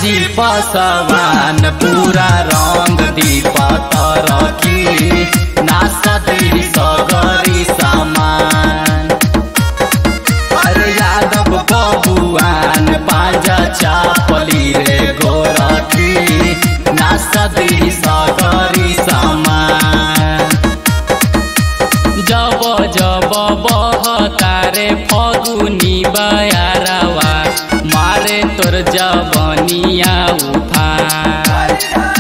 साजी पसवान पूरा रंग दीप तरकी नासदी सगरी सामान अरे यादव बबुआन पाँजा चापली रे गोरखी नासदी सगरी सामान जब जब बहतारे फगुनी बयारवा मारे तोर जबनिया उफान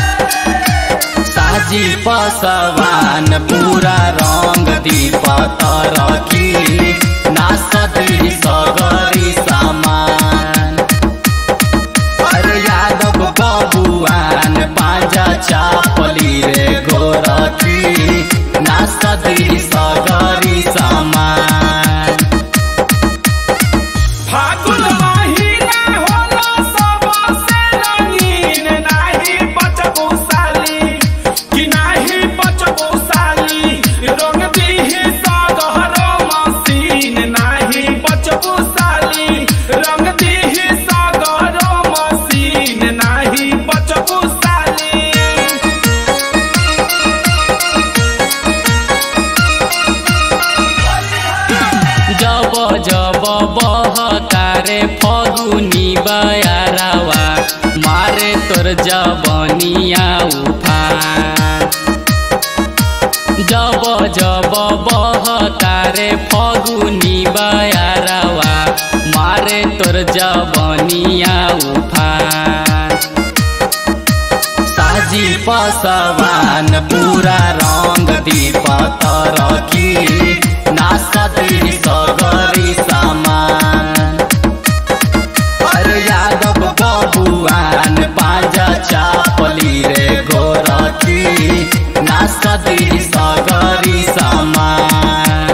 साजी पसवान पूरा रंग दीप तरकी नासदी सगरी सामान अरे यादव बबुआन पाँजा चापली रे गोरखी नासदी सगरी सामान फागुन महिना होला सबसे रंगीन नाही बचबू साली कि नाही बचबू साली रंग दिही सगरो मसीन नाही बचबू साली रंग दिही सगरो मसीन नाही बचबू साली जब जब बहतारे फगुनी बयारवा मारे तोर जबनिया उफान जब जब बहतारे फगुनी बयारवा मारे तोर जबनिया उफान साजी पसवान पूरा रंग दीप तरकी नासदी सगरी सामान अरे यादव बबुआन पाँजा चापली रे गोरखी नासदी सगरी सामान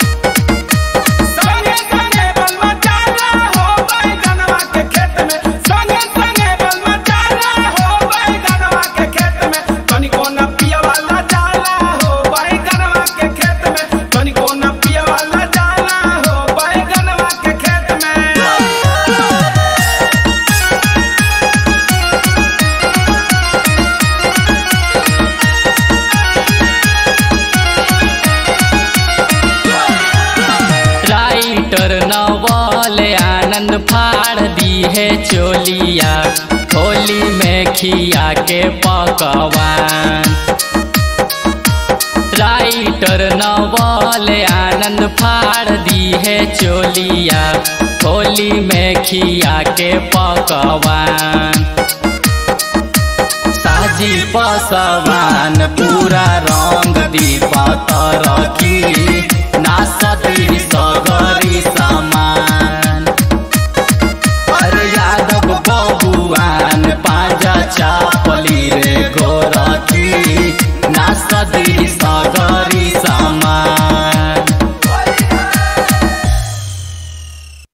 संगे संगे बलवा चाला हो बैगनवा के खेत में संगे संगे बलवा चाला हो बैगनवा के खेत में तनिको न पिया वाला जाला हो बैगनवा के खेत में तनिको न पिया वाला जाला हो बैगनवा के खेत में राइटर नवल आनंद फाड़ दी है चोलिया होली में खिया के पकवान राइटर नवल आनंद फाड़ दी है चोलिया होली में खिया के पकवान साजी पसवान पूरा रंग दीप तरकी नासदी सगरी सामान